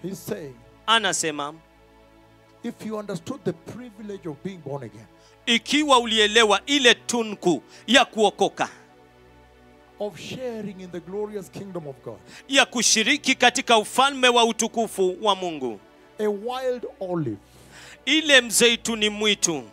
He's saying, anasema if you understood the privilege of being born again, ikiwa ulielewa ile tunku ya kuokoka of sharing in the glorious kingdom of God, ya kushiriki katika ufalme wa utukufu wa mungu a wild olive, ile mzeituni mwitu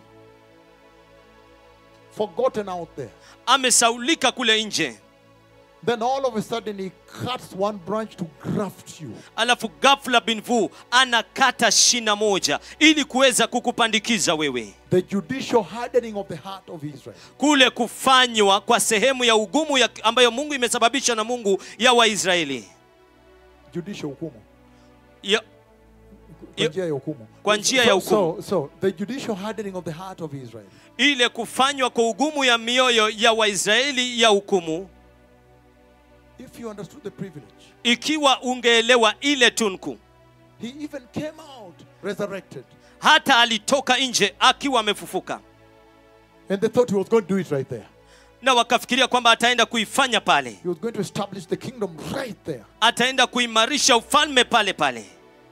forgotten out there. amesaulika kule nje Then all of a sudden he cuts one branch to graft you. alafu ghafla binvu anakata shina moja ili kuweza kukupandikiza wewe The judicial hardening of the heart of Israel. kule kufanywa kwa sehemu ya ugumu ya, ambayo mungu imesababisha na mungu ya waisraeli Judicial hukumu. ya, Kwa Yo- njia ya hukumu. kwa njia So- ya hukumu. So, so the judicial hardening of the heart of Israel. ile kufanywa kwa ugumu ya mioyo ya waisraeli ya hukumu If you understood the privilege, ikiwa ungeelewa ile tunku he even came out resurrected. hata alitoka nje akiwa amefufuka And they thought he was going to do it right there. na wakafikiria kwamba ataenda kuifanya pale He was going to establish the kingdom right there. ataenda kuimarisha ufalme pale pale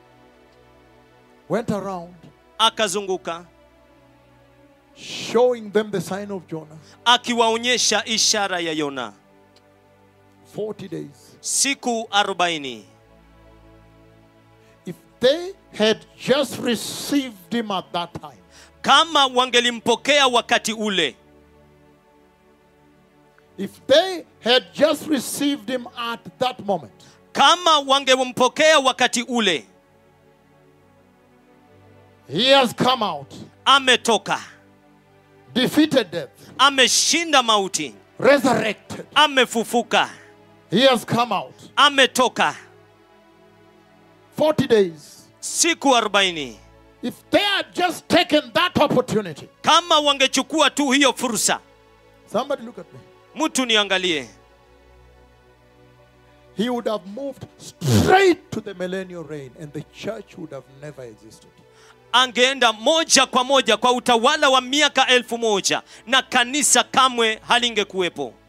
Went around akazunguka showing them the sign of Jonah. akiwaonyesha ishara ya yona 40 days. siku 40 If they had just received him at that time, kama wangelimpokea wakati ule if they had just received him at that moment, kama wangempokea wakati ule he has come out, ametoka defeated death, ameshinda mauti resurrected. amefufuka He has come out. ametoka 40 days. siku 40 If they had just taken that opportunity, kama wangechukua tu hiyo fursa somebody look at me. mtu niangalie He would have moved straight to the millennial reign and the church would have never existed. angeenda moja kwa moja kwa utawala wa miaka elfu moja na kanisa kamwe halingekuwepo